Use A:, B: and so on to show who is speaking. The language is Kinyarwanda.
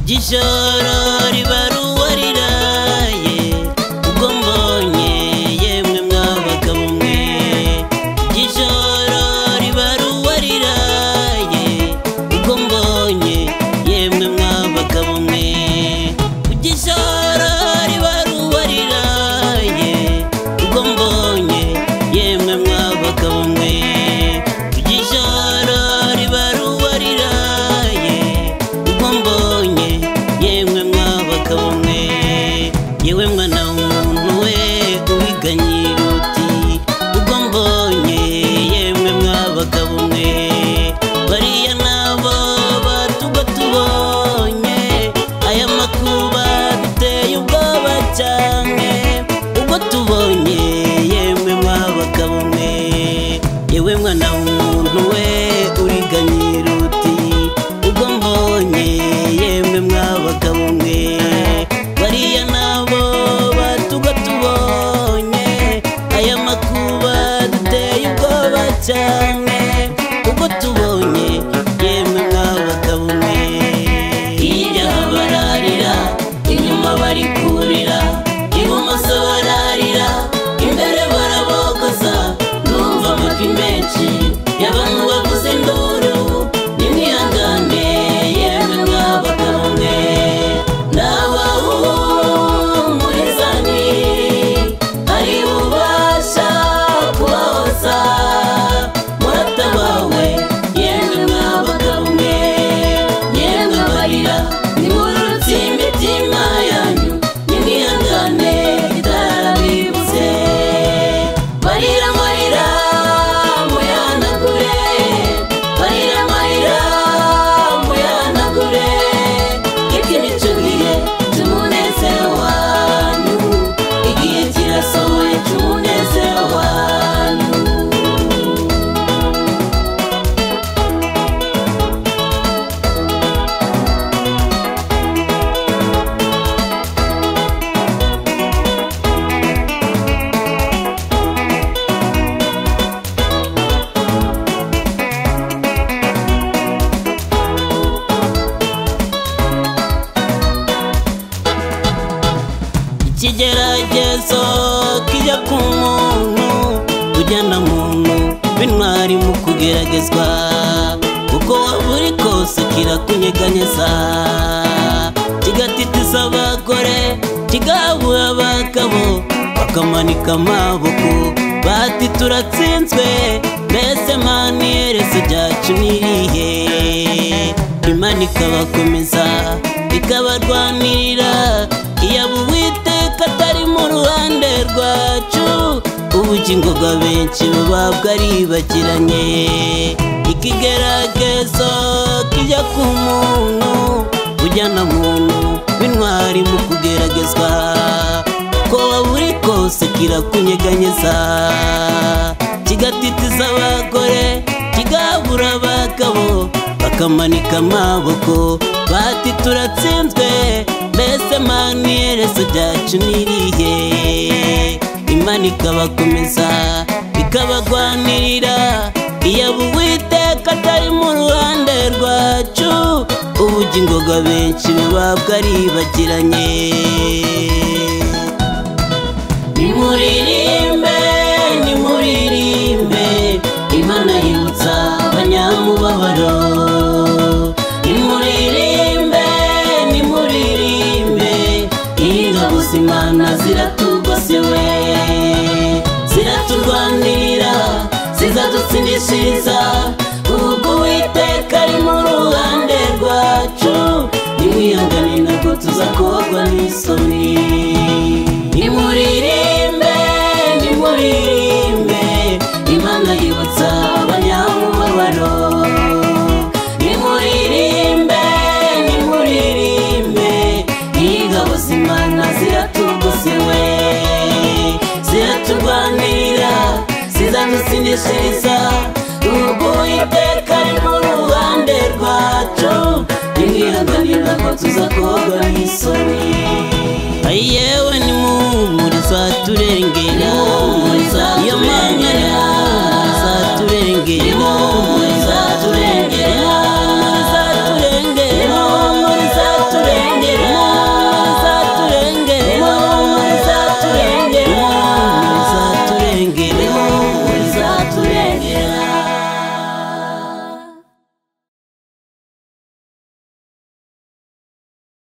A: ry'ijoro riba ruwariraye ubwo mbonye yemwe mwa bagabo mwe ry'ijoro riba ruwariraye ubwo mbonye yemwe mwa bagabo mwe ry'ijoro riba ruwariraye ubwo mbonye yemwe mwa bagabo mwe ry'ijoro riba ruwariraye ubwo mbonye yemwe mwa bagabo mwe yewe mwana w'umuntu we ubiganye iruti ubwo mbonye yemwe mwa bagabo mwe bariya nabo batuba tubonye aya makuba duteye ubwoba cyane ubwo tubonye yemwe mwa bagabo mwe yewe mwana w'umuntu we uriganye iruti ubwo mbonye yemwe mwa bagabo mwe bariya nabo batuga tubonye aya makuba duteye ubwoba cyane ubwo tubonye yemwe mwa bagabo mwe hirya habararira inyuma bari kurira ibumoso bararira imbere barabogoza numva amafi menshi y'abantu bavuza induru nimwihangane yemwe mwa bagabo mwe n'abawumurizani ari bubasha kubahoza muratabawe yemwe mwa bagabo mwe yemwe barira nimurutse imitima yanyu nimwihangane itarabibutse barira marira muyanagure barira marira muyanagure ibyo nicyo gihe cy'umunezero wanyu igihe kirasohoye cy'umunezero wanyu ikigeragezo kijya ku muntu ujyana muntu bintwari mu kugeragezwa kuko waba uri kose kirakunyeganyeza kigatitiza abagore kigahabura abagabo bakamanika amaboko bati turatsinzwe mbese mani iherezo ryacu ni irihe imana ikabakomeza ikabarwanirira iyaba uwiteka atari mu ruhande rwacu ubugingo bwa benshi buba bwaribagiranye ikigeragezo kijya ku muntu ujyana muntu b'intwari mu kugeragezwa ko waba uri kose kirakunyeganyeza kigatitiza abagore kigabura abagabo bakamanika amaboko bati turatsinzwe mbese mani iherezo ryacu ni irihe imana ikabakomeza ikabarwanirira iyaba uwiteka atari mu ruhande rwacu ubugingo bwa benshi buba bwaribagiranye nimuririmbe nimuririmbe imana yibutsa abanyamubabaro nimuririmbe nimuririmbe ingabo z'imana ziratugosiwe ziraturwanirira zizadutsindishiriza ubwo uwiteka ari mu ruhande rwacu nimwihangane ntabwo tuzakogwa n'isoni nimuririmbe nimuririmbe imana yibutsa abanyamubabaro nimuririmbe nimuririmbe ingabo z'imana ziratugosiwe ziraturwanirira zizadutsindishiriza ubwo uwiteka ari mu ruhande rwacu nimwihanganira ngo tuzakogwa n'isoni yewe nimumurizwa turengera iyo